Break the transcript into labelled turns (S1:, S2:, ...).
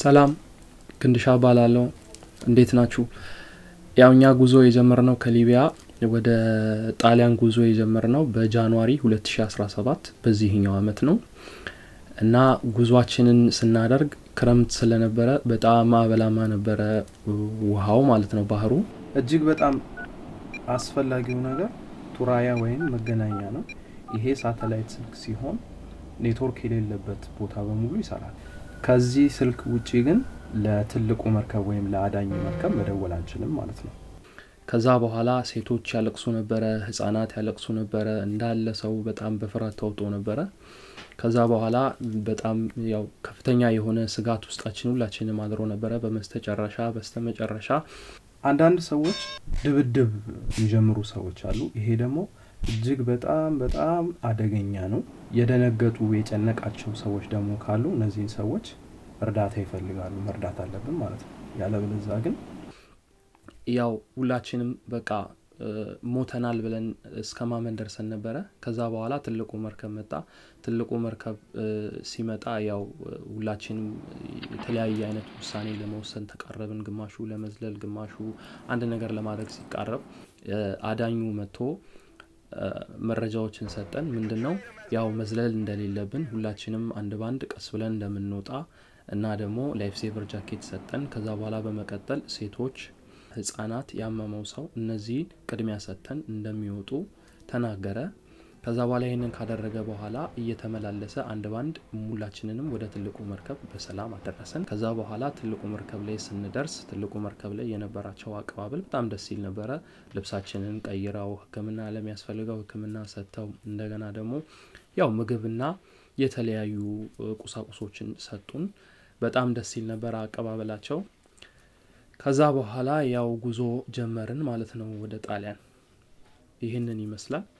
S1: ሰላም ክንድሻ ባላለው እንዴት ናችሁ? ያው እኛ ጉዞ የጀመርነው ከሊቢያ ወደ ጣሊያን ጉዞ የጀመርነው በጃንዋሪ 2017 በዚህኛው አመት ነው እና ጉዟችንን ስናደርግ ክረምት ስለነበረ በጣም አበላማ ነበረ ውሃው ማለት ነው ባህሩ። እጅግ በጣም አስፈላጊው ነገር ቱራያ ወይም መገናኛ ነው። ይሄ ሳተላይት ስልክ ሲሆን ኔትወርክ የሌለበት ቦታ በሙሉ ይሰራል። ከዚህ ስልክ ውጪ ግን ለትልቁ መርከብ ወይም ለአዳኝ መርከብ መደወል አንችልም ማለት ነው። ከዛ በኋላ ሴቶች ያለቅሱ ነበረ፣ ህጻናት ያለቅሱ ነበረ። እንዳለ ሰው በጣም በፍርሃት ተውጦ ነበረ። ከዛ በኋላ በጣም ያው ከፍተኛ የሆነ ስጋት ውስጣችን ሁላችንም አድሮ ነበረ። በመስተጨረሻ በስተመጨረሻ አንዳንድ ሰዎች ድብድብ የሚጀምሩ ሰዎች አሉ። ይሄ ደግሞ እጅግ በጣም በጣም አደገኛ ነው። የደነገጡ የጨነቃቸው ሰዎች ደግሞ ካሉ እነዚህን ሰዎች እርዳታ ይፈልጋሉ። መርዳት አለብን ማለት ነው። ያለበለዛ ግን ያው ሁላችንም በቃ ሞተናል ብለን እስከ ማመን ደርሰን ነበረ። ከዛ በኋላ ትልቁ መርከብ መጣ። ትልቁ መርከብ ሲመጣ ያው ሁላችንም የተለያየ አይነት ውሳኔ ለመወሰን ተቃረብን። ግማሹ ለመዝለል፣ ግማሹ አንድ ነገር ለማድረግ ሲቃረብ አዳኙ መጥቶ መረጃዎችን ሰጠን። ምንድን ነው ያው መዝለል እንደሌለብን ሁላችንም አንድ ባንድ ቀስ ብለን እንደምንወጣ እና ደግሞ ላይፍ ሴቨር ጃኬት ሰጠን። ከዛ በኋላ በመቀጠል ሴቶች ህጻናት፣ ያመመው ሰው እነዚህን ቅድሚያ ሰጥተን እንደሚወጡ ተናገረ። ከዛ በኋላ ይህንን ካደረገ በኋላ እየተመላለሰ አንድ ባንድ ሁላችንንም ወደ ትልቁ መርከብ በሰላም አደረሰን። ከዛ በኋላ ትልቁ መርከብ ላይ ስንደርስ ትልቁ መርከብ ላይ የነበራቸው አቀባበል በጣም ደስ ይል ነበረ። ልብሳችንን ቀይረው ሕክምና ለሚያስፈልገው ሕክምና ሰጥተው እንደገና ደግሞ ያው ምግብና የተለያዩ ቁሳቁሶችን ሰጡን። በጣም ደስ ይል ነበረ አቀባበላቸው። ከዛ በኋላ ያው ጉዞ ጀመርን ማለት ነው ወደ ጣሊያን። ይህንን ይመስላል።